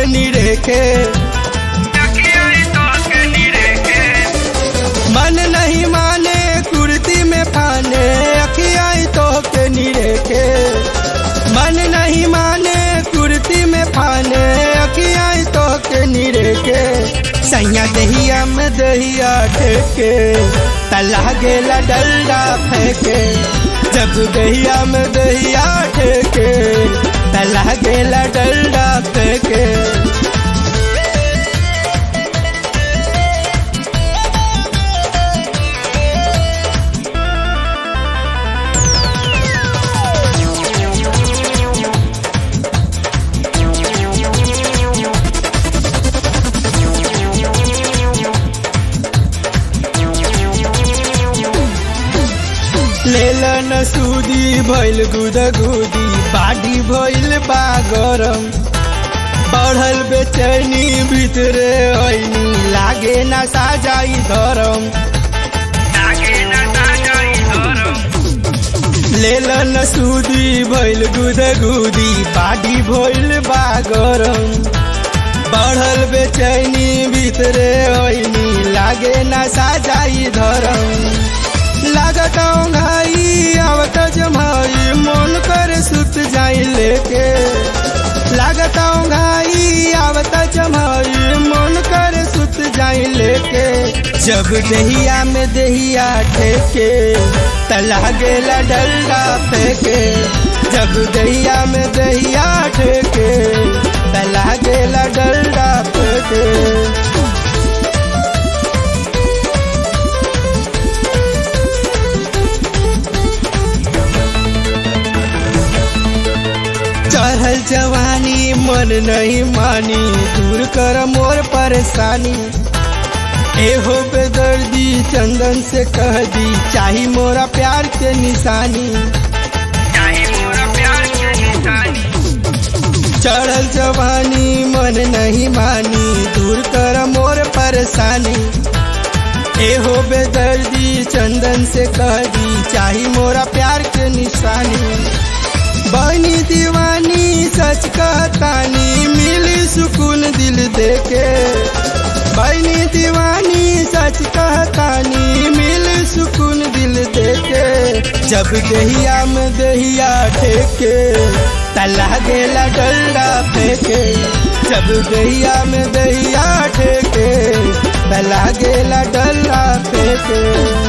के निरेखे मन नहीं माने कुर्ती में फाने अखियाई तो के निरेखे मन नहीं माने कुर्ती में फाने अखियाई तो के निरेखे सैया दहिया में दहिया ठेके तला गेला डल्ला फेंके जब दहिया में दहिया ठेके तला गेला डल्ला फेंके लेलन सूदी भइल गुदगुदी बाडी भइल बा गरम बढ़ल बेचैनी भितरे ऐनी लागे ना साजाई धरम लेलन सूदी भइल गुदगुदी बाडी भइल बा गरम बढ़ल बेचैनी भितरे ऐनी लागे ना साजाई धरम लागत घाई आवत जमाई मन कर सुत जाई लेके लागत घाई आवत जमाई मन कर सुत जाई लेके जब दहिया में दहिया ठेके तला गेला डल्ला फेंके जब दहिया में दहिया ठेके तला गेला डल्ला फेंके चढ़ल जवानी मन नहीं मानी दूर कर मोर परेशानी एहो बेदर्दी चंदन से कह दी चाही मोरा प्यार के निशानी चढ़ल जवानी मन नहीं मानी दूर कर मोर परेशानी एहो बेदर्दी चंदन से कह दी चाही मोरा प्यार के निशानी बनी दीवानी सच कहतानी मिली सुकून दिल देके बनी दीवानी सच कहतानी मिली सुकून दिल देके जब दहिया में दहिया ठेके तला गेला डल्ला फेंके जब दहिया में दहिया ठेके तला गेला डल्ला फेंके